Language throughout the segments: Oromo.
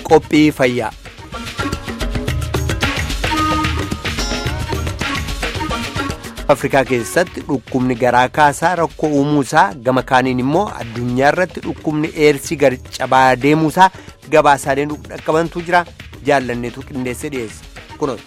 qophii fayyaa. afrikaa keessatti dhukkubni garaa kaasaa rakkoo uumuusaa gama kaaniin immoo addunyaa irratti dhukkubni eersii gad cabaa deemuusaa gabaasaaleen dhaqqabantu jira jaallanneetu qindeessee dhiyeessa kunuun.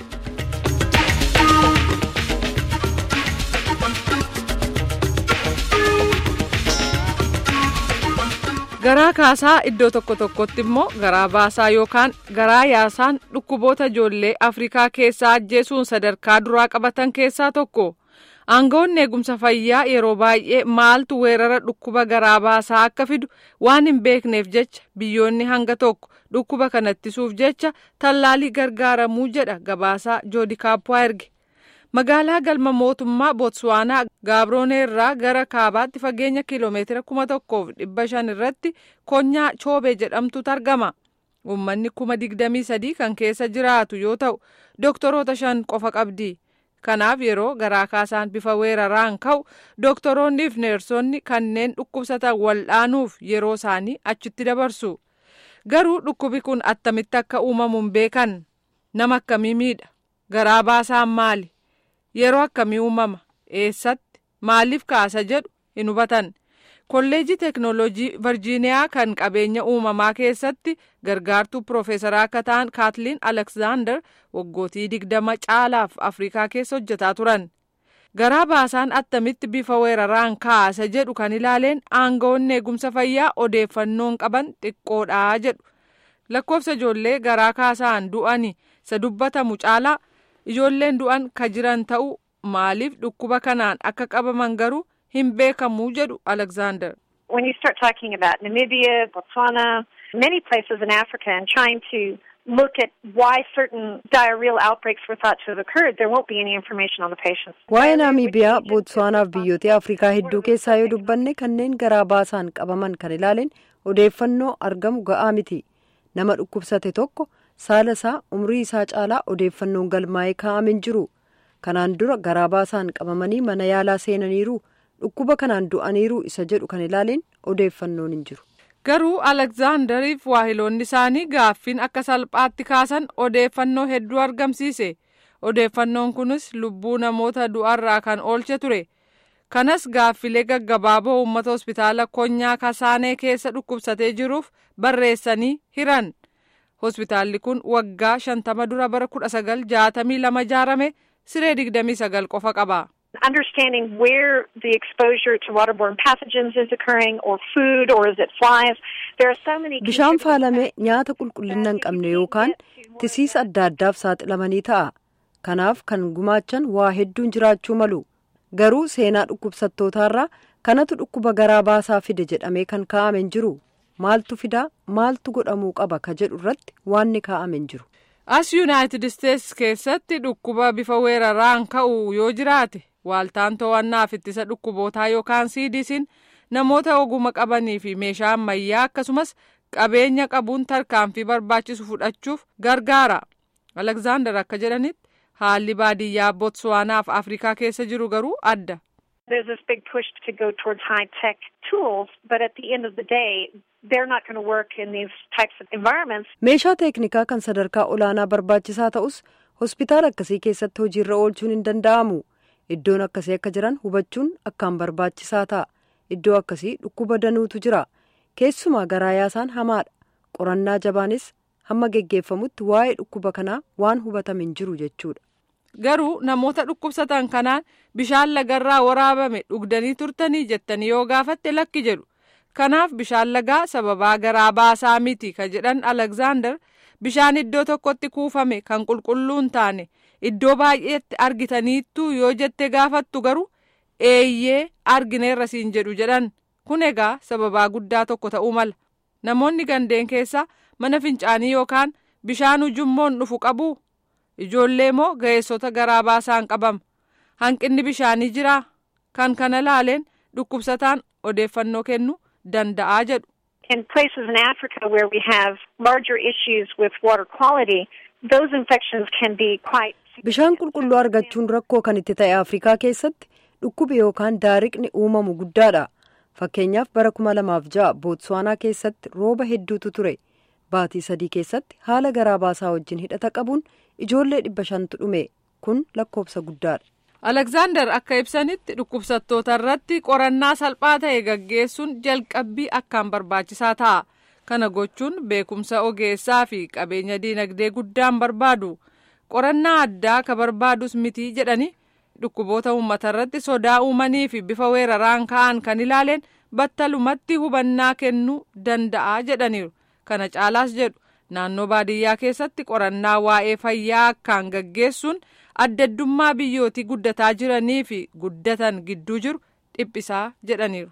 garaa kaasaa iddoo tokko tokkotti immoo garaa baasaa yookaan garaa yaasaan dhukkuboota ijoollee afrikaa keessaa ajjeesuun sadarkaa duraa qabatan keessaa tokko aangawoonni eegumsa fayyaa yeroo baay'ee maaltu weerara dhukkuba garaa baasaa akka fidu waan hin beekneef jecha biyyoonni hanga tokko dhukkuba kana ittisuuf jecha tallaalii gargaaramuu jedha gabaasaa joodi kaappoo erge. magaalaa galma mootummaa bootswaanaa gaabroonee irraa gara kaabaatti fageenya kiiloomeetira kuma tokkoof dhibba shan irratti konyaa choobee jedhamtutu argama uummanni kuma digdamii sadii kan keessa jiraatu yoo ta'u doktoroota shan qofa qabdi kanaaf yeroo garaa kaasaan bifa weeraraan ka'u doktoroonni fi neersonni kanneen dhukkubsatan waldhaanuuf yeroo isaanii achitti dabarsu garuu dhukkubi kun attamitti akka uumamu hin beekan nama akkamii miidha garaa baasaan maali. yeroo akkamii uumama eessatti maaliif kaasa jedhu hin hubatan kolleejii teeknooloojii virjiiniyaa kan qabeenya uumamaa keessatti gargaartuu piroofeesaraa akka ta'an kaatliin aleksaandar waggootii digdama caalaaf afrikaa keessa hojjetaa turan garaa baasaan attamitti bifa weeraraan kaasa jedhu kan ilaaleen aangawoonni eegumsa fayyaa odeeffannoon qaban xiqqoodhaa jedhu lakkoofsa ijoollee garaa kaasaan du'ani isa dubbatamu caalaa. ijoolleen du'an ka jiran ta'u maaliif dhukkuba kanaan akka qabaman garuu hin beekamuu jedhu alexander. When you start talking about Namibia, Botswana, many places in Africa and trying to look at why certain diarrheal outbreaks were thought to have occurred, there won't be any information on the patients. Waa'ee Naamiibiyaa, Bootsuwaanaaf biyyoota Afrikaa hedduu keessaa yoo dubbanne kanneen garaa baasaan qabaman kan ilaaleen odeeffannoo argamu ga'aa miti. Nama dhukkubsate tokko saala isaa umrii isaa caalaa odeeffannoon galmaa'ee kaa'ameen jiru kanaan dura garaa baasaan qabamanii mana yaalaa seenaniiru dhukkuba kanaan du'aniiru isa jedhu kan ilaaleen odeeffannoon hin jiru. garuu alekzaandariif waahiloonni isaanii gaaffiin akka salphaatti kaasan odeeffannoo hedduu argamsiise odeeffannoon kunis lubbuu namoota du'arraa kan oolche ture kanas gaaffilee gaggabaaboo uummata hospitaala konyaa kasaanee keessa dhukkubsatee jiruuf barreessanii hiran. hospitaalli kun waggaa shantama dura bara kudha sagal jaatamii lama ijaarame siree digdamii sagal qofa qaba. Understanding where the exposure to waterborne pathogens is occurring or food or is it flies. There are so many Bishaan faalamee nyaata qulqullina hin qabne yookaan tisiisa adda addaaf saaxilamanii ta'a. Kanaaf kan gumaachan waa hedduun jiraachuu malu. Garuu seenaa dhukkubsattootaarraa kanatu dhukkuba garaa baasaa fide jedhamee kan kaa'ame hin jiru. maaltu fidaa maaltu godhamuu qaba ka jedhu irratti waanni kaa'ame hin jiru. as yuunaayitid isteetsi keessatti dhukkuba bifa weeraraan ka'u yoo jiraate waaltaan to'annaaf ittisa dhukkubootaa yookaan siidisiin namoota oguma qabanii fi meeshaa ammayyaa akkasumas qabeenya qabuun tarkaanfii barbaachisu fudhachuuf gargaara alekzaandar akka jedhanitti haalli baadiyyaa bootsuwaanaaf afrikaa keessa jiru garuu adda. There's this big push to go towards high tech tools, but at the end of the day, they're not going to work in these types of environments. Meeshaa teeknikaa kan sadarkaa olaanaa barbaachisaa ta'us hospitaala akkasii keessatti hojiirra oolchuun hin danda'amu. Iddoon akkasii akka jiran hubachuun akkaan barbaachisaa ta'a. Iddoo akkasii dhukkuba danuutu jira. Keessumaa garaa yaasaan hamaadha. Qorannaa jabaanis hamma geggeeffamutti waa'ee dhukkuba kanaa waan hubatame hin jiru jechuudha. garuu namoota dhukkubsatan kanaan bishaan lagarraa waraabame dhugdanii turtanii jettanii yoo gaafatte lakki jedhu kanaaf bishaan lagaa sababaa garaa baasaa miti ka jedhan alekzaandar bishaan iddoo tokkotti kuufame kan qulqulluu hin taane iddoo baay'eetti argitaniittuu yoo jette gaafattu garuu eeyyee argineerra siin jedhu jedhan kun egaa sababaa guddaa tokko ta'uu mala namoonni gandeen keessaa mana fincaanii yookaan bishaan ujummoon dhufu qabu. ijoollee moo ga'eessota garaa baasaan qabama hanqinni bishaanii jiraa kan kana laaleen dhukkubsataan odeeffannoo kennuu danda'aa jedhu. In places in Africa where we have larger issues with water quality, those infections can be quite. Bishaan qulqulluu argachuun rakkoo kan itti ta'e Afrikaa keessatti dhukkubi yookaan daariqni uumamu guddaadha. Fakkeenyaaf bara kuma lamaaf ja'a Bootsuwaanaa keessatti rooba hedduutu ture. baatii sadii keessatti haala garaa baasaa wajjin hidhata qabuun ijoollee dhibba shantu dhume kun lakkoofsa guddaadha. alekzaandar akka ibsanitti dhukkubsattoota irratti qorannaa salphaa ta'e gaggeessuun jalqabbii akkaan barbaachisaa ta'a kana gochuun beekumsa ogeessaa fi qabeenya diinagdee guddaan barbaadu qorannaa addaa ka barbaadus miti jedhani dhukkuboota uummata irratti sodaa uumanii fi bifa weeraraan ka'an kan ilaaleen battalumatti hubannaa kennuu danda'a jedhaniiru kana caalaas jedhu naannoo baadiyyaa keessatti qorannaa waa'ee fayyaa akkaan gaggeessuun addaddummaa biyyootii guddataa jiranii fi guddatan gidduu jiru dhiphisaa jedhaniiru.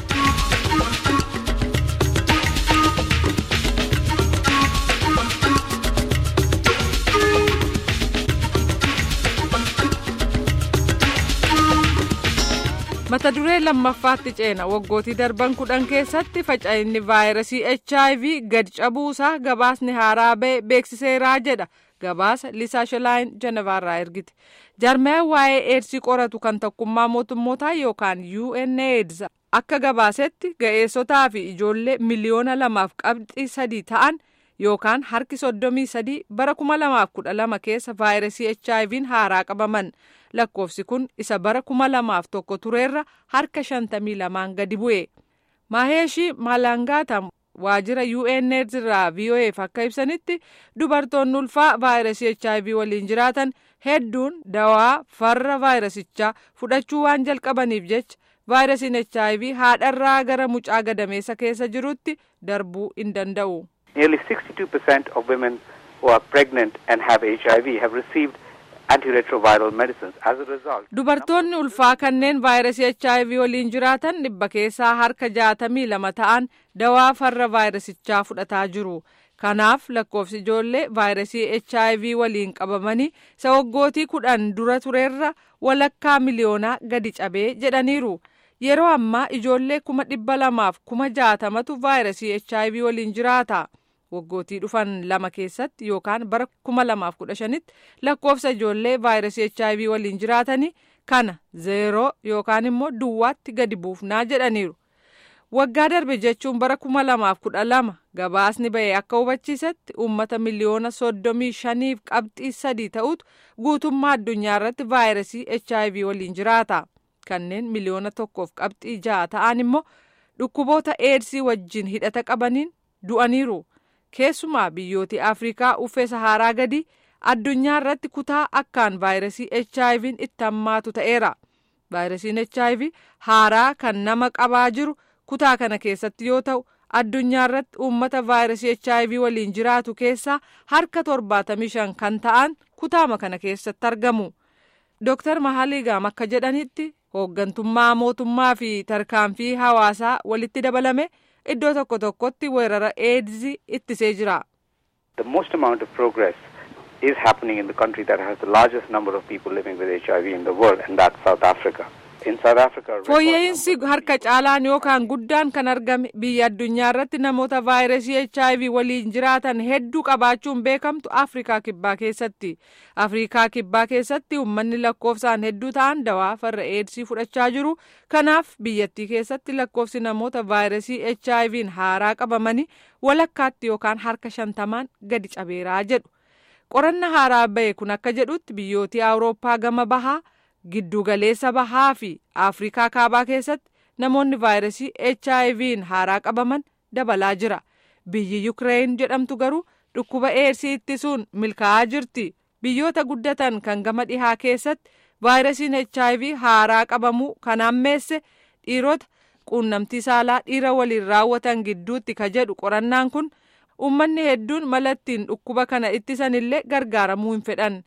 mata duree lammaffaatti ceena waggootii darban kudhan keessatti faca'inni vaayirasii hiv gad cabuusaa gabaasni haaraa ba'e beeksiseeraa jedha gabaasa lisaa shilaayin jenevaarraa ergite jaarmayaan waa'ee eedsii qoratu kan tokkummaa mootummootaa yookaan unaids akka gabaasetti ga'eessotaa fi ijoollee miliyoona lamaaf qabxii sadii ta'an yookaan harki soddomii sadii bara kuma lamaaf kudha lama keessa vaayirasii hiv haaraa qabaman lakkoofsi kun isa bara kuma lamaaf tokko tureerra harka shantamii lamaan gadi bu'e maaheeshii maalangaata waajjira unaids irraa voaf akka ibsanitti dubartoonni ulfaa vaayirasii hiv waliin jiraatan hedduun dawaa farra vaayirasichaa fudhachuu waan jalqabaniif jecha vaayirasiin hiv haadharraa gara mucaa gadameessa keessa jirutti darbuu hin danda'u. Nearly 62% of women who are pregnant and have HIV have received antiretroviral medicines. As a result, Dubartoonni ulfaa kanneen vaayirasii HIV waliin jiraatan dhibba keessaa harka jaatamii lama ta'an dawaa farra vaayirasichaa fudhataa jiru. Kanaaf lakkoofsi ijoollee vaayirasii HIV waliin qabamanii isa waggootii kudhan dura tureerra walakkaa miliyoonaa gadi cabee jedhaniiru. Yeroo ammaa ijoollee kuma dhibba lamaaf kuma jaatamatu vaayirasii HIV waliin jiraata. waggootii dhufan lama keessatti yookaan bara kuma lamaaf kudha shanitti lakkoofsa ijoollee vaayirasii hiv waliin jiraatanii kana zeeroo yookaan immoo duwwaatti gadi buufnaa jedhaniiru. Waggaa darbe jechuun bara kuma lamaaf kudha lama gabaasni ba'e akka hubachiisetti uummata miliyoona soddomii shaniif qabxii sadii ta'utu guutummaa addunyaa irratti vaayirasii hiv waliin jiraata. Kanneen miliyoona tokkoof qabxii ja'a ta'an immoo dhukkuboota eedsii wajjin hidhata qabaniin du'aniiru. keessumaa biyyooti afrikaa uffee saharaa gadi addunyaa irratti kutaa akkaan vaayirasii hiv itti hammaatu ta'eera vaayirasiin hiv haaraa kan nama qabaa jiru kutaa kana keessatti yoo ta'u addunyaa irratti uummata vaayirasii hiv waliin jiraatu keessaa harka torbaatamii shan kan ta'an kutaama kana keessatti argamu dooktar mahaliigaam akka jedhanitti hooggantummaa mootummaa fi tarkaanfii hawaasaa walitti dabalame. iddoo tokko tokkotti weerara eedzii ittisee jira. the most amount of progress is happening in the country that has the largest number of people living with HIV in the world, and that's South Africa. In South Africa, record fooyya'insi numbers- harka caalaan yookaan guddaan kan argame biyya addunyaa irratti namoota vaayirasii hiv waliin jiraatan hedduu qabaachuun beekamtu afrikaa kibbaa keessatti afrikaa kibbaa keessatti uummanni lakkoofsaan hedduu ta'an dawaa farra eedsii fudhachaa jiru kanaaf biyyattii keessatti lakkoofsi namoota vaayirasii hiv haaraa qabamanii walakkaatti yookaan harka shantamaan gadi cabeeraa jedhu qoranna haaraa ba'e kun akka jedhutti biyyootii awurooppaa gama bahaa giddugaleessa bahaa fi afrikaa kaabaa keessatti namoonni vaayirasii hiv haaraa qabaman dabalaa jira biyyi yukireen jedhamtu garuu dhukkuba eedsii ittisuun milkaa'aa jirti biyyoota guddatan kan gama dhihaa keessatti vaayirasiin hiv haaraa qabamuu kan hammeesse dhiirota quunnamtii saalaa dhiira waliin raawwatan gidduutti ka jedhu qorannaan kun uummanni hedduun mala ittiin dhukkuba kana ittisan illee gargaaramuu hin fedhan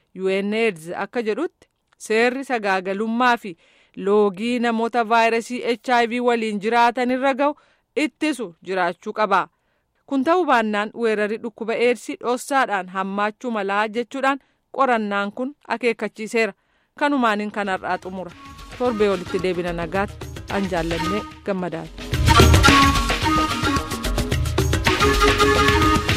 UNAIDS akka jedhutti seerri sagaagalummaa fi loogii namoota vaayirasii hiv waliin jiraatan irra ga'u ittisu jiraachuu qaba. kun ta'uu baannaan weerarri dhukkuba eedsii dhoossaadhaan hammaachuu malaa jechuudhaan qorannaan kun akeekkachiiseera kanumaaniin kanarraa xumura torbee walitti deebina nagaatti an jaallannee gammadaati.